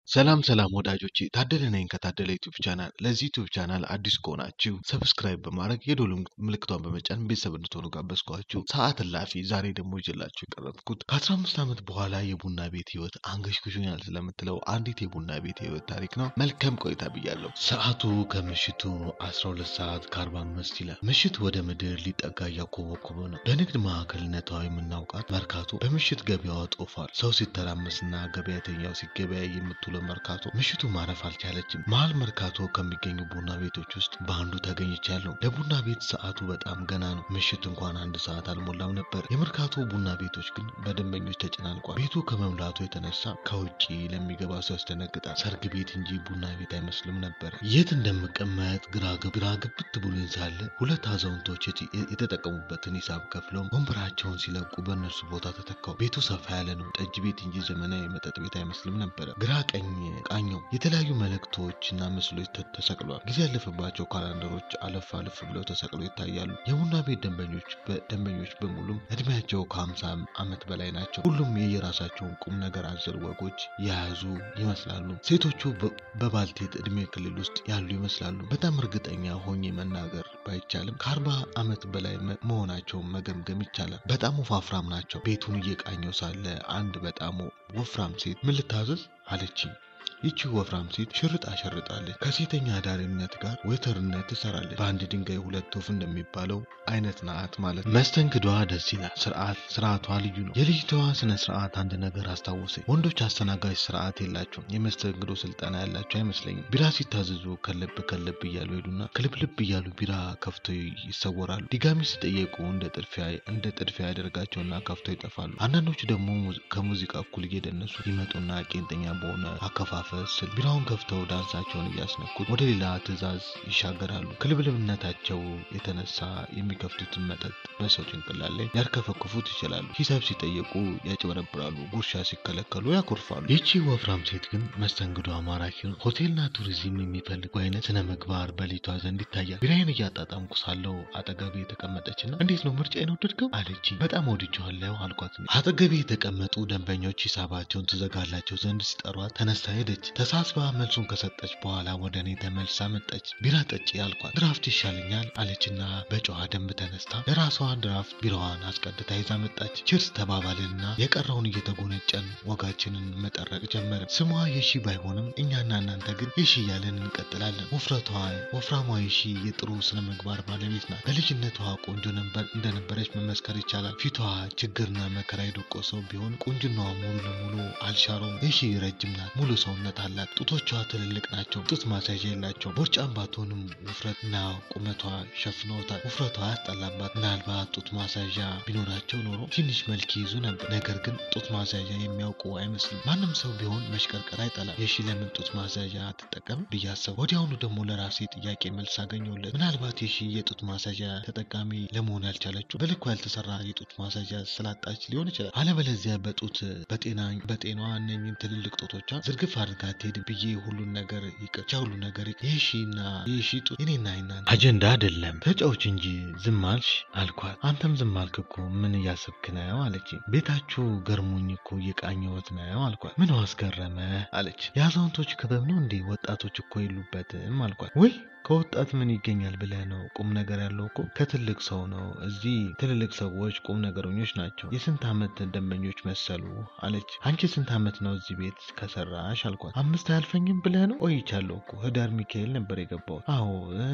ሰላም ሰላም ወዳጆቼ ታደለ ነኝ ከታደለ ዩቲዩብ ቻናል። ለዚህ ዩቲዩብ ቻናል አዲስ ከሆናችሁ ሰብስክራይብ በማድረግ የደወል ምልክቷን በመጫን ቤተሰብ እንድትሆኑ ጋበዝኳችሁ። ሰዓት እላፊ ዛሬ ደግሞ ይዤላችሁ የቀረብኩት ከአስራ አምስት ዓመት በኋላ የቡና ቤት ህይወት አንገሽግሾኛል ስለምትለው አንዲት የቡና ቤት ህይወት ታሪክ ነው። መልካም ቆይታ ብያለሁ። ሰዓቱ ከምሽቱ አስራ ሁለት ሰዓት ከአርባ አምስት ይላል። ምሽት ወደ ምድር ሊጠጋ እያኮበኮበ ነው። በንግድ ማዕከልነቷ የምናውቃት መርካቶ በምሽት ገበያዋ ጦፏል። ሰው ሲተራመስና ገበያተኛው ሲገበያይ የምትውለው መርካቶ ምሽቱ ማረፍ አልቻለችም። መሀል መርካቶ ከሚገኙ ቡና ቤቶች ውስጥ በአንዱ ተገኝቻለሁ። ለቡና ቤት ሰዓቱ በጣም ገና ነው። ምሽት እንኳን አንድ ሰዓት አልሞላም ነበር። የመርካቶ ቡና ቤቶች ግን በደንበኞች ተጨናንቋል። ቤቱ ከመምላቱ የተነሳ ከውጭ ለሚገባ ሰው ያስደነግጣል። ሰርግ ቤት እንጂ ቡና ቤት አይመስልም ነበር። የት እንደምቀመጥ ግራ ግብት ብሎኝ ሳለ ሁለት አዛውንቶች የተጠቀሙበትን ሂሳብ ከፍለው ወንበራቸውን ሲለቁ በእነርሱ ቦታ ተተካው። ቤቱ ሰፋ ያለ ነው። ጠጅ ቤት እንጂ ዘመናዊ መጠጥ ቤት አይመስልም ነበረ። ግራ ቀኝ ቃኘው የተለያዩ መልእክቶች እና ምስሎች ተሰቅሏል። ጊዜ ያለፈባቸው ካላንደሮች አለፍ አለፍ ብለው ተሰቅለው ይታያሉ። የቡና ቤት ደንበኞች ደንበኞች በሙሉም እድሜያቸው ከሀምሳ ዓመት በላይ ናቸው። ሁሉም የየራሳቸውን ቁም ነገር አዘል ወጎች የያዙ ይመስላሉ። ሴቶቹ በባልቴት እድሜ ክልል ውስጥ ያሉ ይመስላሉ። በጣም እርግጠኛ ሆኜ መናገር ባይቻልም ከአርባ ዓመት በላይ መሆናቸውን መገምገም ይቻላል። በጣም ወፋፍራም ናቸው። ቤቱን እየቃኘው ሳለ አንድ በጣም ወፍራም ሴት ምን ልታዘዝ አለችኝ። ይቺ ወፍራም ሴት ሽርጥ አሸርጣለች። ከሴተኛ አዳሪነት ጋር ዌተርነት ትሰራለች። በአንድ ድንጋይ ሁለት ወፍ እንደሚባለው አይነት ናት ማለት ነው። መስተንግዷ ደስ ይላል። ስርዓት ስርዓቷ ልዩ ነው። የልጅቷ ስነ ስርዓት አንድ ነገር አስታወሰኝ። ወንዶች አስተናጋጅ ስርዓት የላቸውም። የመስተንግዶ ስልጠና ያላቸው አይመስለኝም። ቢራ ሲታዘዙ ከለብ ከለብ እያሉ ሄዱና ክልብልብ እያሉ ቢራ ከፍተው ይሰወራሉ። ድጋሚ ሲጠየቁ እንደ ጥድፊያ እንደ ጥድፊያ ያደርጋቸውና ከፍተው ይጠፋሉ። አንዳንዶቹ ደግሞ ከሙዚቃ እኩል እየደነሱ ይመጡና ቄንጠኛ በሆነ አከፋፈል ስል ቢራውን ከፍተው ዳንሳቸውን እያስነኩት ወደ ሌላ ትዕዛዝ ይሻገራሉ። ከልብልብነታቸው የተነሳ የሚከፍቱትን መጠጥ በሰው ጭንቅላት ላይ ሊያርከፈክፉት ይችላሉ። ሂሳብ ሲጠየቁ ያጭበረብራሉ። ጉርሻ ሲከለከሉ ያኮርፋሉ። ይቺ ወፍራም ሴት ግን መስተንግዶ ማራኪ ነው። ሆቴልና ቱሪዝም የሚፈልጉ አይነት ስነ ምግባር በሊቷ ዘንድ ይታያል። ቢራዬን እያጣጣምኩ ሳለው አጠገቤ የተቀመጠችና እንዴት ነው ምርጫዬን ወደድከው አለች። በጣም ወድጄዋለሁ አልኳት። አጠገቤ የተቀመጡ ደንበኞች ሂሳባቸውን ትዘጋላቸው ዘንድ ሲጠሯት ተነስታ ሄደች። ተሳስባ መልሱን ከሰጠች በኋላ ወደ እኔ ተመልሳ መጣች። ቢራ ጠጪ አልኳት። ድራፍት ይሻለኛል አለችና በጨዋ ደንብ ተነስታ ለራሷ ድራፍት ቢራዋን አስቀድታ ይዛ መጣች። ችርስ ተባባልንና የቀረውን እየተጎነጨን ወጋችንን መጠረቅ ጀመርን። ስሟ የሺ ባይሆንም እኛና እናንተ ግን የሺ እያለን እንቀጥላለን። ውፍረቷ ወፍራሟ የሺ የጥሩ ስነ ምግባር ባለቤት ናት። በልጅነቷ ቆንጆ ነበር እንደነበረች መመስከር ይቻላል። ፊቷ ችግርና መከራ የደቆሰው ቢሆን ቁንጅናዋ ሙሉ ለሙሉ አልሻረውም። የሺ ረጅም ናት። ሙሉ ሰውነት አላት። ጡቶቿ ትልልቅ ናቸው። ጡት ማሳዣ የላቸው። ቦርጫም ባትሆንም ውፍረትና ቁመቷ ሸፍነውታል። ውፍረቷ ያስጠላባት። ምናልባት ጡት ማሳዣ ቢኖራቸው ኖሮ ትንሽ መልክ ይይዙ ነበር። ነገር ግን ጡት ማሳዣ የሚያውቁ አይመስልም። ማንም ሰው ቢሆን መሽቀርቀር አይጠላም። የሺ ለምን ጡት ማሳዣ አትጠቀም ብዬ አሰብኩ። ወዲያውኑ ደግሞ ለራሴ ጥያቄ መልስ አገኘሁለት። ምናልባት የሺ የጡት ማሳዣ ተጠቃሚ ለመሆን ያልቻለችው በልኩ ያልተሰራ የጡት ማሳዣ ስላጣች ሊሆን ይችላል። አለበለዚያ በጡት በጤና በጤኗ እነኝን ትልልቅ ጡቶቿ ዝርግፍ አድርጋ ትሄድ ብዬ ሁሉን ነገር ይቅርቻ ሁሉ ነገር የሺና የሺ ጡት እኔና ይናን አጀንዳ አይደለም ተጫዎች እንጂ ዝም አልሽ አልኳት። አንተም ዝም አልክ እኮ ምን እያሰብክ ነው አለች። ቤታችሁ ገርሞኝ እኮ እየቃኘሁት ነው አልኳት። ምን አስገረመ አለች። የአዛውንቶች ክበብ ነው እንዴ? ወጣቶች እኮ የሉበትም አልኳት። ወይ ከወጣት ምን ይገኛል ብለህ ነው? ቁም ነገር ያለው እኮ ከትልቅ ሰው ነው። እዚህ ትልልቅ ሰዎች ቁም ነገረኞች ናቸው። የስንት ዓመት ደንበኞች መሰሉ አለች። አንቺ ስንት ዓመት ነው እዚህ ቤት ከሰራሽ አልኳት። አምስት አያልፈኝም ብለህ ነው? ቆይቻለሁ እኮ ህዳር ሚካኤል ነበር የገባሁት። አዎ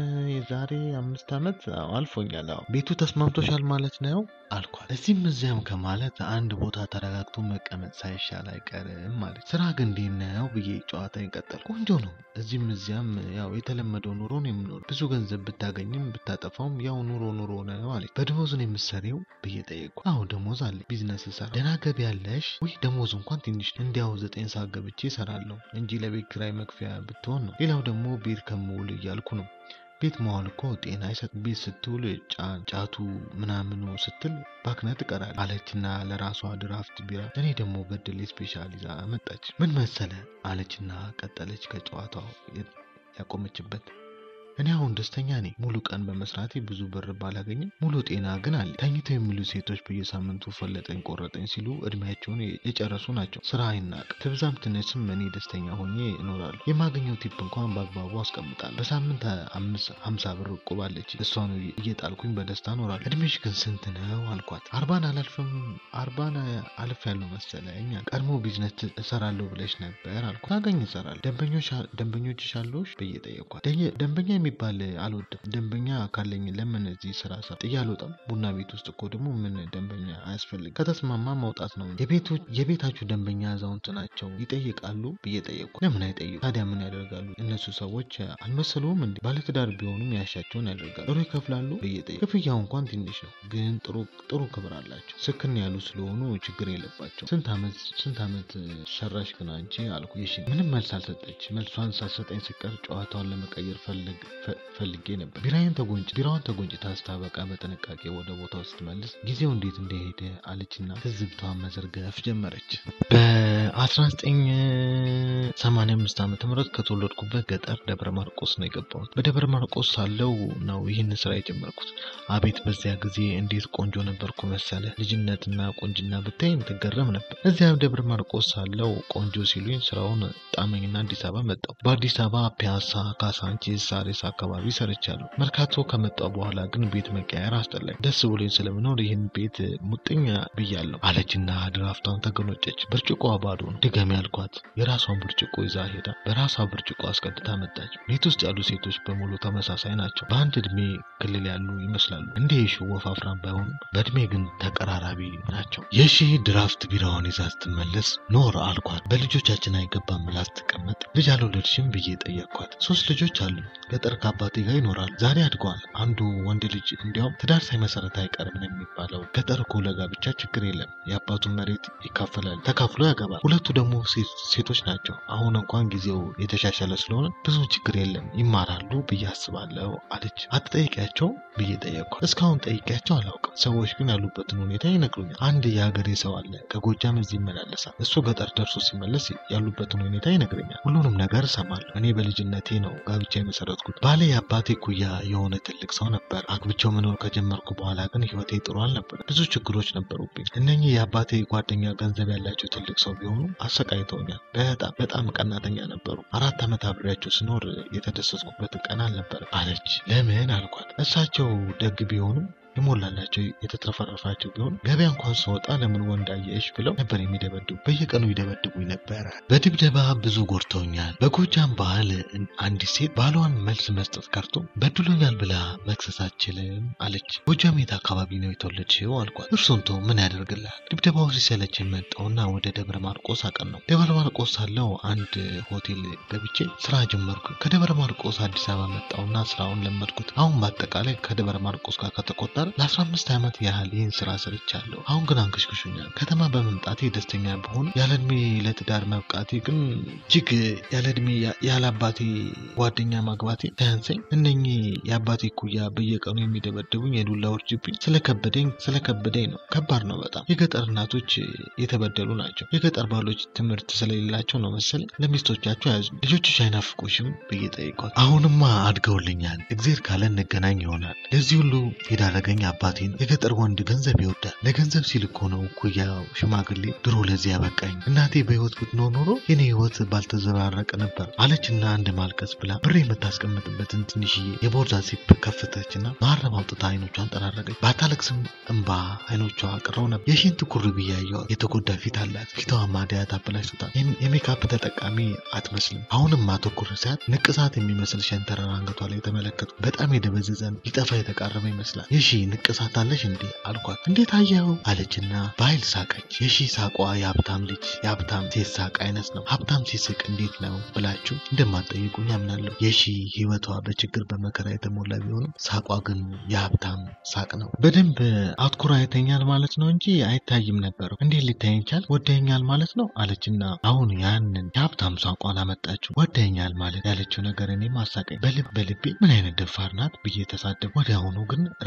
የዛሬ አምስት ዓመት አልፎኛል። አዎ ቤቱ ተስማምቶሻል ማለት ነው አልኳት። እዚህም እዚያም ከማለት አንድ ቦታ ተረጋግቶ መቀመጥ ሳይሻል አይቀርም ማለት። ስራ ግን እንዴት ነው ብዬ ጨዋታ ይቀጠል። ቆንጆ ነው። እዚህም እዚያም ያው የተለመደው ኑሮ ነው የምኖር። ብዙ ገንዘብ ብታገኝም ብታጠፋውም ያው ኑሮ ኑሮ ነው አለች። በደሞዝ ነው የምትሰሪው ብዬ ጠየቅኩ። አዎ ደሞዝ አለ፣ ቢዝነስ እሰራ። ደህና ገቢ ያለሽ? ውይ ደሞዝ እንኳን ትንሽ እንዲያው ዘጠኝ ሰዓት ገብቼ እሰራለሁ እንጂ ለቤት ኪራይ መክፈያ ብትሆን ነው። ሌላው ደግሞ ቤት ከምውል እያልኩ ነው ቤት መዋል እኮ ጤና አይሰጥ። ቤት ስትውል ጫቱ ምናምኑ ስትል ባክነ ትቀራል አለችና ለራሷ ድራፍት ቢራ እኔ ደግሞ በደሌ ስፔሻል ይዛ መጣች። ምን መሰለ አለችና ቀጠለች ከጨዋታው ያቆመችበት እኔ አሁን ደስተኛ ነኝ። ሙሉ ቀን በመስራቴ ብዙ ብር ባላገኝም ሙሉ ጤና ግን አለ። ተኝተው የሚሉ ሴቶች በየሳምንቱ ፈለጠኝ ቆረጠኝ ሲሉ እድሜያቸውን የጨረሱ ናቸው። ስራ አይናቅ። ትብዛም ትነስም እኔ ደስተኛ ሆኜ እኖራለሁ። የማገኘው ቲፕ እንኳን በአግባቡ አስቀምጣለሁ። በሳምንት ሀምሳ ብር እቁብ አለች። እሷን እየጣልኩኝ በደስታ እኖራለሁ። እድሜሽ ግን ስንት ነው አልኳት። አርባን አላልፍም አርባን አልፍ ያለው መሰለኝ። ቀድሞ ቢዝነስ እሰራለሁ ብለሽ ነበር አልኳት። ታገኝ እሰራለሁ። ደንበኞችሽ አሉሽ ብዬ ጠየኳት። ደንበኛ የሚባል አልወድም። ደንበኛ ካለኝ ለምን እዚህ ስራ ሰ ጥዬ አልወጣም። ቡና ቤት ውስጥ እኮ ደግሞ ምን ደንበኛ አያስፈልግም። ከተስማማ መውጣት ነው። የቤታችሁ ደንበኛ አዛውንት ናቸው ይጠይቃሉ ብዬ ጠየቅኩ። ለምን አይጠይቁ ታዲያ ምን ያደርጋሉ? እነሱ ሰዎች አልመሰሉም እንዴ? ባለትዳር ቢሆኑም ያሻቸውን ያደርጋሉ። ጥሩ ይከፍላሉ ብዬ ጠየቅኩ። ክፍያው እንኳን ትንሽ ነው፣ ግን ጥሩ ክብር አላቸው። ስክን ያሉ ስለሆኑ ችግር የለባቸው። ስንት ዓመት ስንት ዓመት ሰራሽ ግን አንቺ አልኩ። ይሽ ምንም መልስ አልሰጠች። መልሷን ሳትሰጠኝ ሲቀር ጨዋታውን ለመቀየር ፈልጌ ነበር። ቢራዬን ተጎንጭ ቢራዋን ተጎንጭታ ስታበቃ በጥንቃቄ ወደ ቦታው ስትመልስ ጊዜው እንዴት እንደሄደ አለችና ትዝብቷን መዘርገፍ ጀመረች። በ1985 ዓመተ ምህረት ከተወለድኩበት ገጠር ደብረ ማርቆስ ነው የገባሁት። በደብረ ማርቆስ ሳለው ነው ይህን ስራ የጀመርኩት። አቤት በዚያ ጊዜ እንዴት ቆንጆ ነበርኩ መሰለ። ልጅነትና ቆንጅና ብታይም ትገረም ነበር። እዚያ ደብረ ማርቆስ ሳለው ቆንጆ ሲሉኝ ስራውን ጣመኝና አዲስ አበባ መጣሁ። በአዲስ አበባ ፒያሳ፣ ካሳንቺስ፣ ሳሪስ አካባቢ ሰርቻለሁ። መርካቶ ከመጣሁ በኋላ ግን ቤት መቀየር አስጠላኝ። ደስ ብሎኝ ስለምኖር ይህን ቤት ሙጥኝ ብያለሁ አለችና ድራፍቷን ተገሎጨች። ብርጭቆዋ ባዶ ነው። ድገሚ ያልኳት የራሷን ብርጭቆ ይዛ ሄዳ በራሷ ብርጭቆ አስቀድታ መጣች። ቤት ውስጥ ያሉ ሴቶች በሙሉ ተመሳሳይ ናቸው። በአንድ እድሜ ክልል ያሉ ይመስላሉ። እንደ የሺ ወፋፍራም ባይሆኑም በእድሜ ግን ተቀራራቢ ናቸው። የሺ ድራፍት ቢራዋን ይዛ ስትመለስ ኖር አልኳት። በልጆቻችን አይገባም ብላ ስትቀመጥ ልጅ አልወለድሽም ብዬ ጠየቅኳት። ሶስት ልጆች አሉ። ገጠር ከአባቴ ጋር ይኖራል። ዛሬ አድገዋል። አንዱ ወንድ ልጅ እንዲያውም ትዳር ሳይመሰረት አይቀርም ነው የሚባለው። ገጠር እኮ ለጋብቻ ችግር የለም። የአባቱን መሬት ይካፈላል፣ ተካፍሎ ያገባል። ሁለቱ ደግሞ ሴቶች ናቸው። አሁን እንኳን ጊዜው የተሻሻለ ስለሆነ ብዙ ችግር የለም፣ ይማራሉ ብዬ አስባለሁ አለች። አትጠይቂያቸው ብዬ ጠየቅኳት። እስካሁን ጠይቂያቸው አላውቅም። ሰዎች ግን ያሉበትን ሁኔታ ይነግሩኛል። አንድ የሀገሬ ሰው አለ፣ ከጎጃም እዚህ ይመላለሳል። እሱ ገጠር ደርሶ ሲመለስ ያሉበትን ሁኔታ ይነግረኛል። ሁሉንም ነገር እሰማለሁ። እኔ በልጅነቴ ነው ጋብቻ የመሰረትኩት። ባሌ የአባቴ ኩያ የሆነ ትልቅ ሰው ነበር። አግብቼው መኖር ከጀመርኩ በኋላ ግን ህይወቴ ጥሩ አልነበር። ብዙ ችግሮች ነበሩብኝ። እነኚህ የአባቴ ጓደኛ ገንዘብ ያላቸው ትልቅ ሰው ቢሆኑ አሰቃይተውኛል። በጣም በጣም ቀናተኛ ነበሩ። አራት ዓመት አብሬያቸው ስኖር የተደሰትኩበት ቀን አልነበር አለች። ለምን አልኳት። እሳቸው ደግ ቢሆኑም የሞላላቸው የተትረፈረፋቸው ቢሆን ገበያ እንኳን ስወጣ ለምን ወንድ አየሽ ብለው ነበር የሚደበድቡ። በየቀኑ ይደበድቡኝ ነበረ። በድብደባ ብዙ ጎድተውኛል። በጎጃም ባህል አንዲት ሴት ባሏን መልስ መስጠት ቀርቶ በድሎኛል ብላ መክሰስ አትችልም አለች። ጎጃም የት አካባቢ ነው የተወለድሽው አልኳት። እርሱን ተው ምን ያደርግልሃል። ድብደባው ሲሰለችኝ መጣሁና ወደ ደብረ ማርቆስ አቀናሁ። ደብረ ማርቆስ ሳለው አንድ ሆቴል ገብቼ ስራ ጀመርኩ። ከደብረ ማርቆስ አዲስ አበባ መጣሁና ስራውን ለመድኩት። አሁን በአጠቃላይ ከደብረ ማርቆስ ጋር ከተቆጠረ ለአስራ አምስት ዓመት ያህል ይህን ስራ ሰርቻለሁ። አሁን ግን አንከሽክሹኛል። ከተማ በመምጣቴ ደስተኛ በሆን ያለ እድሜ ለትዳር መብቃቴ ግን እጅግ ያለ እድሜ ያለ አባቴ ጓደኛ ማግባቴ ሳያንሰኝ እነኚህ የአባቴ ኩያ በየቀኑ የሚደበድቡኝ የዱላ ውርጅብኝ ስለከበደኝ ስለከበደኝ ነው። ከባድ ነው በጣም። የገጠር እናቶች የተበደሉ ናቸው። የገጠር ባሎች ትምህርት ስለሌላቸው ነው መሰለኝ ለሚስቶቻቸው ያዙ። ልጆችሽ አይናፍቁሽም ብዬ ጠይቋት። አሁንማ አድገውልኛል። እግዜር ካለ እንገናኝ ይሆናል። ለዚህ ሁሉ የዳረገኝ አባቴን የገጠር ወንድ ገንዘብ ይወዳል። ለገንዘብ ሲል እኮ ነው ኩያው ሽማግሌ ድሮ ለዚህ ያበቃኝ። እናቴ በህይወት ብትኖር ኖሮ የኔ ህይወት ባልተዘባረቀ ነበር አለችና አንድ ማልቀስ ብላ ብር የምታስቀምጥበትን ትንሽዬ የቦርሳ ዚፕ ከፍተችና ማረብ አውጥታ አይኖቿን ጠራረገች። ባታለቅስም እንባ አይኖቿ ቅረው ነበር። የሽንት ኩርቢ ያየዋት የተጎዳ ፊት አላት። ፊቷ ማዲያት አበላሽቶታል። የሜካፕ ተጠቃሚ አትመስልም። አሁንም ማተኩር ሲያት ንቅሳት የሚመስል ሸንተረር አንገቷ ላይ ተመለከቱ። በጣም የደበዘዘን ሊጠፋ የተቃረበ ይመስላል። የሺ ንቅሳት አለሽ እንዴ አልኳት። እንዴት አየኸው አለችና በኃይል ሳቀች። የሺ ሳቋ የሀብታም ልጅ የሀብታም ሴት ሳቅ አይነት ነው። ሀብታም ሲስቅ እንዴት ነው ብላችሁ እንደማትጠይቁኝ አምናለሁ። የሺ ህይወቷ በችግር በመከራ የተሞላ ቢሆንም ሳቋ ግን የሀብታም ሳቅ ነው። በደንብ አትኩራ አይተኛል ማለት ነው እንጂ አይታይም ነበር። እንዴት ሊታየኝ ቻል? ወደኛል ማለት ነው አለችና አሁን ያንን የሀብታም ሳቋን አመጣችው። ወደኛል ማለት ያለችው ነገር እኔም አሳቀኝ። በልብ በልቤ ምን አይነት ደፋር ናት ብዬ ተሳደብ። ወዲያውኑ ግን ራሴን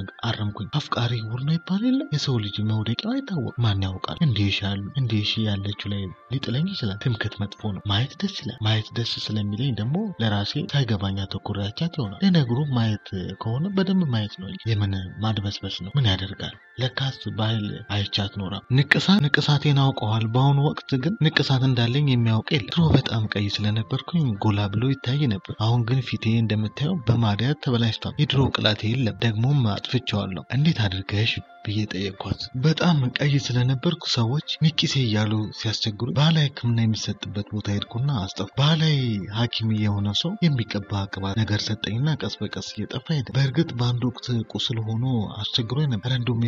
አረምኩኝ። አፍቃሪ ውር ነው ይባል የለ የሰው ልጅ መውደቂያው አይታወቅ። ማን ያውቃል? እንዲህ ያሉ እንዲህ ያለችው ላይ ሊጥለኝ ይችላል። ትምክት መጥፎ ነው። ማየት ደስ ይላል። ማየት ደስ ስለሚለኝ ደግሞ ለራሴ ሳይገባኝ አተኩሬያቻት ይሆናል። ለነገሩ ማየት ከሆነ በደንብ ማየት ነው። የምን ማድበስበስ ነው? ምን ያደርጋል? ለካስ በኃይል አይቻት ኖራ ንቅሳት ንቅሳቴን አውቀዋል። በአሁኑ ወቅት ግን ንቅሳት እንዳለኝ የሚያውቅ የለም። ድሮ በጣም ቀይ ስለነበርኩኝ ጎላ ብሎ ይታይ ነበር። አሁን ግን ፊቴ እንደምታየው በማዲያት ተበላሽቷል። የድሮ ቅላቴ የለም። ደግሞም አጥፍቼዋለሁ። እንዴት አድርገሽ ብዬ ጠየቅኳት። በጣም ቀይ ስለነበርኩ ሰዎች ሚኪሴ እያሉ ሲያስቸግሩ ባህላዊ ሕክምና የሚሰጥበት ቦታ ሄድኩና አስጠፉ። ባህላዊ ሐኪም የሆነ ሰው የሚቀባ ቅባት ነገር ሰጠኝና ቀስ በቀስ እየጠፋ ሄደ። በእርግጥ በአንድ ወቅት ቁስል ሆኖ አስቸግሮ ነበር። እንደውም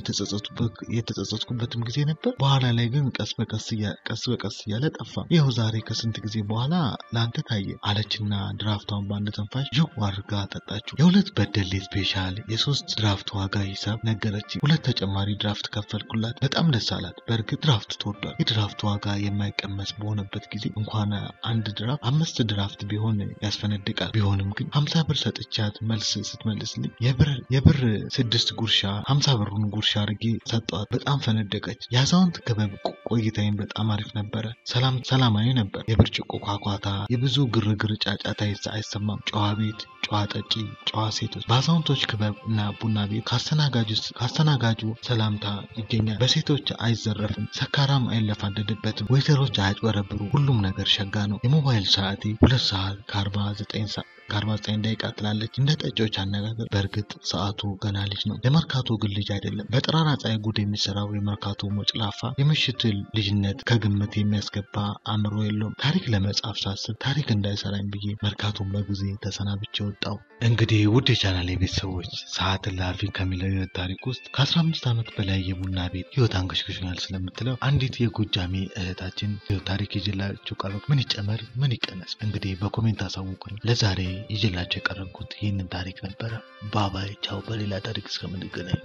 የተጸጸትኩበትም ጊዜ ነበር። በኋላ ላይ ግን ቀስ በቀስ ቀስ በቀስ እያለ ጠፋ። ይኸው ዛሬ ከስንት ጊዜ በኋላ ለአንተ ታየ አለችና ድራፍቷን በአንድ ተንፋሽ ዥው አድርጋ ጠጣችው። የሁለት በደሌ ስፔሻል የሶስት ድራፍት ዋጋ ሂሳብ ነገረች። ሁለት ተጨማሪ ድራፍት ከፈልኩላት። በጣም ደስ አላት። በእርግጥ ድራፍት ተወዷል። የድራፍት ዋጋ የማይቀመስ በሆነበት ጊዜ እንኳን አንድ ድራፍት አምስት ድራፍት ቢሆን ያስፈነድቃል። ቢሆንም ግን ሀምሳ ብር ሰጥቻት መልስ ስትመልስልኝ የብር ስድስት ጉርሻ ሀምሳ ብሩን ጉርሻ አድርጌ ሰጠዋት። በጣም ፈነደቀች። የአዛውንት ክበብ ቆይታዬም በጣም አሪፍ ነበረ። ሰላም ሰላማዊ ነበር። የብርጭቆ ኳኳታ፣ የብዙ ግርግር ጫጫታ አይሰማም። ጨዋ ቤት፣ ጨዋ ጠጪ፣ ጨዋ ሴቶች። በአዛውንቶች ክበብ እና ቡና ቤት ከአስተናጋጁ ሰላምታ ይገኛል። በሴቶች አይዘረፍም። ሰካራም አይለፋደድበትም። ወይተሮች አያጭበረብሩ። ሁሉም ነገር ሸጋ ነው። የሞባይል ሰዓቴ ሁለት ሰዓት ከአርባ ዘጠኝ ሰዓት ከአርባ ዘጠኝ ደቂቃ ትላለች። እንደ ጠጮች አነጋገር በእርግጥ ሰዓቱ ገና ልጅ ነው። የመርካቶ ግን ልጅ አይደለም። በጠራራ ፀሐይ ጉድ የሚሰራው የመርካቶ ሞጭላፋ የምሽት ልጅነት ከግምት የሚያስገባ አእምሮ የለውም። ታሪክ ለመጻፍ ሳስብ ታሪክ እንዳይሰራኝ ብዬ መርካቶን በጊዜ ተሰናብቼ ወጣው። እንግዲህ ውድ የቻናል ቤተሰቦች ሰዓት እላፊ ከሚለው የህይወት ታሪክ ውስጥ ከአስራ አምስት ዓመት በላይ የቡና ቤት ህይወት አንገሽግሾኛል ስለምትለው አንዲት የጎጃሜ እህታችን ህይወት ታሪክ ይዤላችሁ ቀረብኩ። ምን ይጨመር ምን ይቀነስ እንግዲህ በኮሜንት አሳውቁኝ። ለዛሬ ይዤላቸው የቀረብኩት ይህንን ታሪክ ነበረ። ባባይ ቻው። በሌላ ታሪክ እስከምንገናኝ